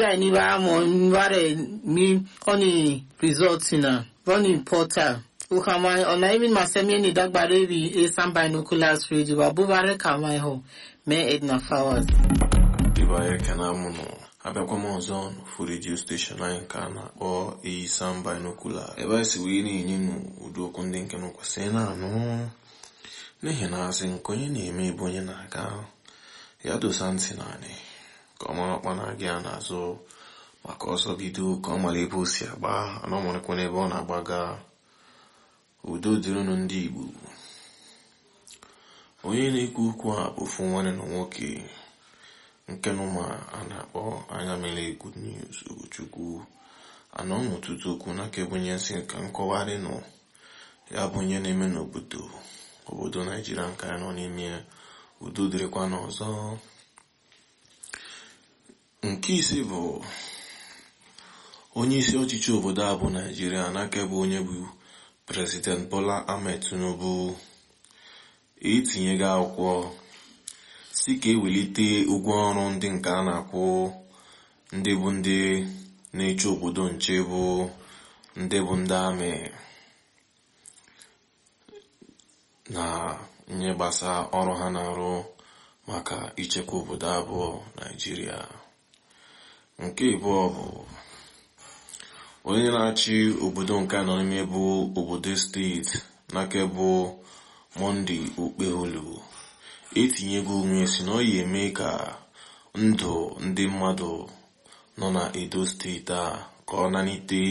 ni ba mo bare mi oni result na running portal ukama ona even masemi ni dagbare bi a some binoculars radio ba bubare kama ho me edna flowers Ibaye kana mụnụ abịakwa m ọzọ n'ofu redio steshọn anyị nke a na-akpọ Eyisan Binocular ebe anyị si wee na-enye nụ ụdị okwu ndị nke m kwesịrị na-anụ n'ihi na asị nke onye na-eme ebe onye na-aga ya dosa ntị naanị ka ọ mara ọkpa na-aga ya n'azụ maka ọsọ bido ka ọ mara ebe o si agba ana ọ marakwa n'ebe ọ na-agbaga udo dịrịnụ ndị Igbo onye na-ekwu okwu a bụ ofu nwanne na nwoke nke nụma a na-akpọ anya mere good news Ugochukwu anọ n'ọtụtụ okwu n'aka ebe onye nsị ka nkọwarị nọ ya bụ onye na-eme n'obodo obodo naijiria nke anyị nọ n'ime udo dịrịkwa n'ọzọ nke ise bụ onye isi ọchịchị obodo a bụ naijiria n'aka ebe onye bụ prezident bola ahmed tinubu etinyego akwụkwọ si ka ewelite ụgwọ ọrụ ndị nke a na-akwụ ndị bụ ndị na-eche obodo nche bụ ndị bụ ndị amị na nye gbasa ọrụ ha na-arụ maka ichekwa obodo abụọ naijiria nke abụọ bụ onye na-achị obodo nke nọ n'ime bụ obodo steeti n'aka bụ monde okpeholu etinyego onwe si na ọ ya eme ka ndụ ndị mmadụ nọ na edo steeti a ka ọ nanite